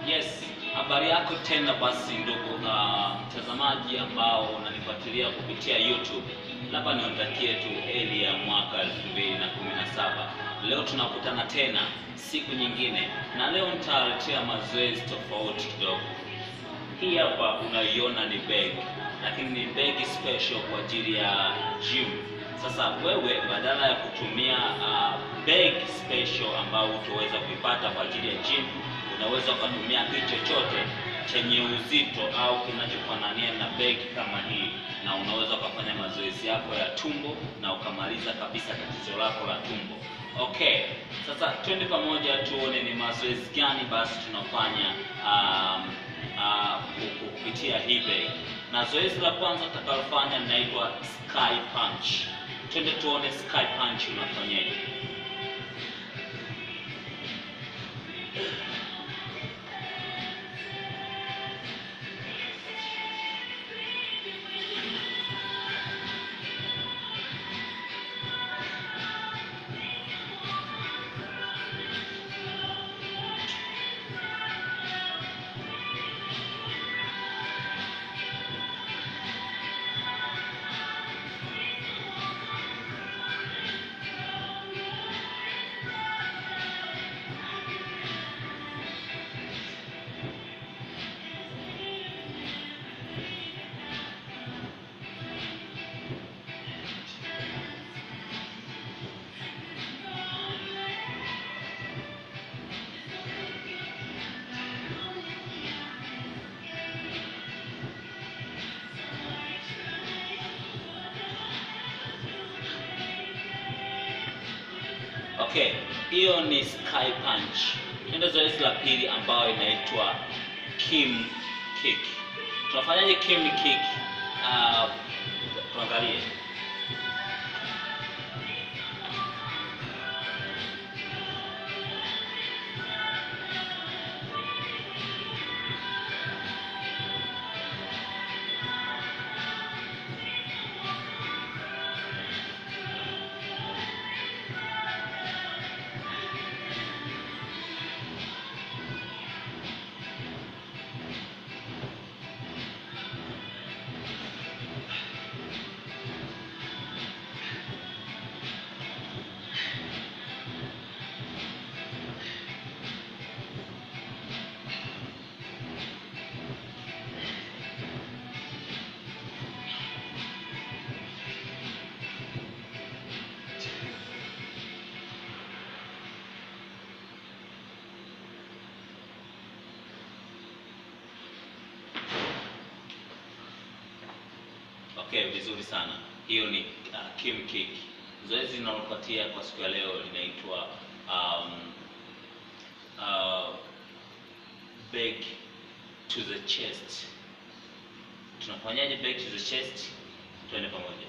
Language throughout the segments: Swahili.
Yes, habari yako tena basi ndugu uh, mtazamaji ambao unanifuatilia kupitia YouTube. Labda niwatakie tu heri ya mwaka 2017. Leo tunakutana tena siku nyingine, na leo nitawaletea mazoezi tofauti kidogo. Hii hapa unaiona ni bag, lakini ni bag special kwa ajili ya gym. Sasa wewe badala ya kutumia uh, bag special ambao utaweza kuipata kwa ajili ya gym, unaweza ukatumia kitu chochote chenye uzito au kinachofanania na bag kama hii, na unaweza ukafanya mazoezi yako ya tumbo na ukamaliza kabisa tatizo lako la tumbo. Okay, sasa twende pamoja tuone ni mazoezi gani basi tunafanya um, uh, kupitia hii bag. Na zoezi la kwanza tutakalofanya linaitwa sky punch. Twende tuone sky punch unafanyaje. Okay, hiyo ni sky punch. Ndio zoezi la pili ambayo inaitwa kim kick. Tunafanyaje kim kick? Uh, tuangalie. Okay, vizuri sana. Hiyo ni uh, kim kick. Zoezi linalofuatia kwa siku ya leo linaitwa um, uh, back to the chest. Tunafanyaje back to the chest? Twende pamoja.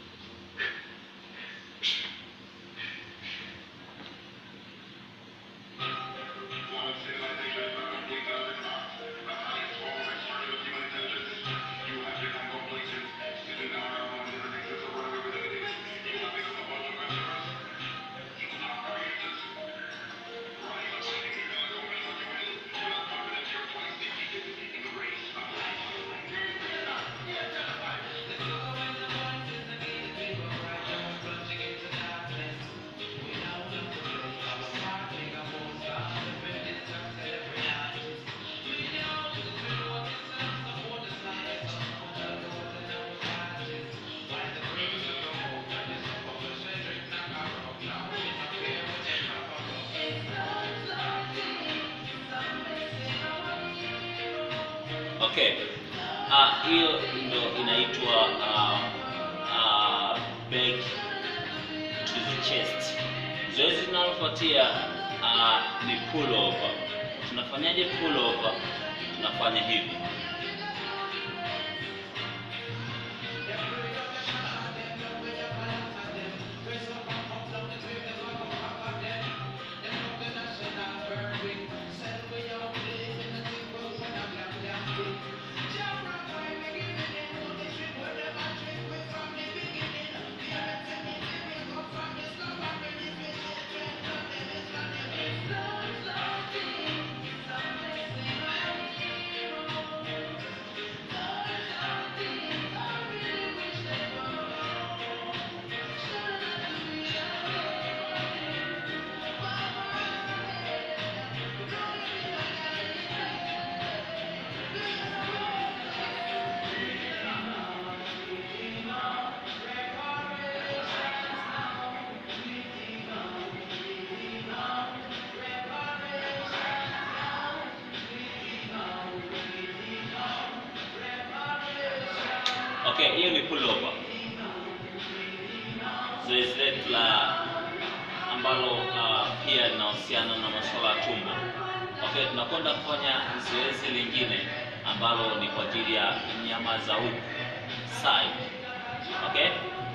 Okay. Ah, hiyo ndo inaitwa uh, uh, back to the chest. Zoezi linalofuatia uh, ni pull over. Tunafanyaje pull over? Tunafanya hivi. hiyo ni pullover. Zoezi letu la ambalo uh, pia linahusiana na masuala ya tumbo. Okay, tunakwenda kufanya zoezi lingine ambalo ni kwa ajili ya nyama za huku side. Okay?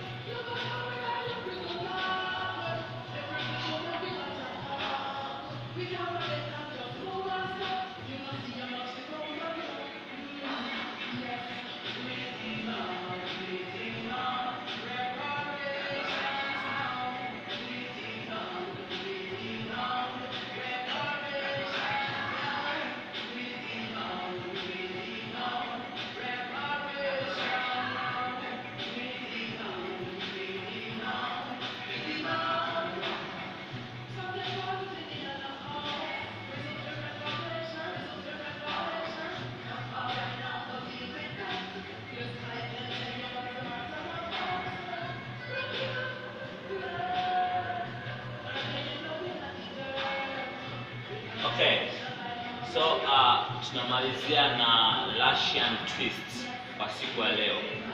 Okay. So uh, tunamalizia na Russian twist kwa siku ya leo.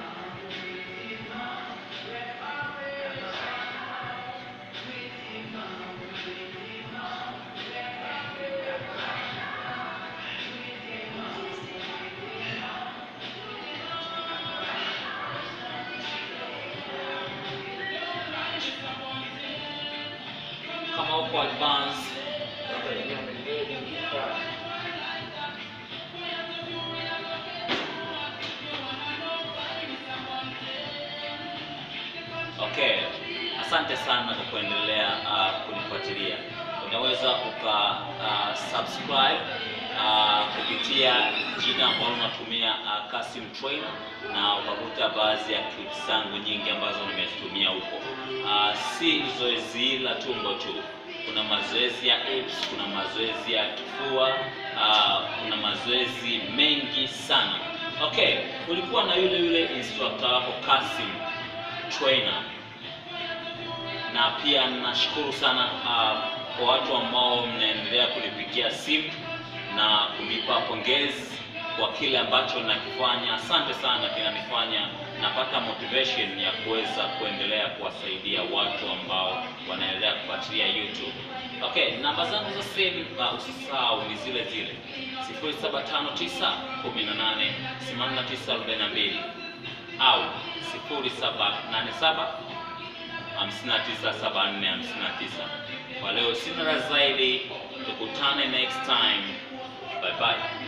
Kama uko advance Okay, asante sana kwa kuendelea uh, kunifuatilia. Unaweza uka uh, subscribe uh, kupitia jina ambalo unatumia uh, Kasim Trainer na ukakuta baadhi ya clips zangu nyingi ambazo nimezitumia huko. Uh, si zoezi la tumbo tu, kuna mazoezi ya abs, kuna mazoezi ya kifua uh, kuna mazoezi mengi sana. Okay, ulikuwa na yule yule instructor wako Kasim Trainer na pia nashukuru sana uh, kwa watu ambao mnaendelea kunipigia simu na kunipa pongezi kwa kile ambacho nakifanya. Asante sana, kinanifanya napata motivation ya kuweza kuendelea kuwasaidia watu ambao wanaendelea kufuatilia YouTube. Okay, namba zangu za simu uh, usisahau ni zile zile 0759 18 8942 au 0787 597459. Kwa leo sina la zaidi, tukutane next time. Bye bye.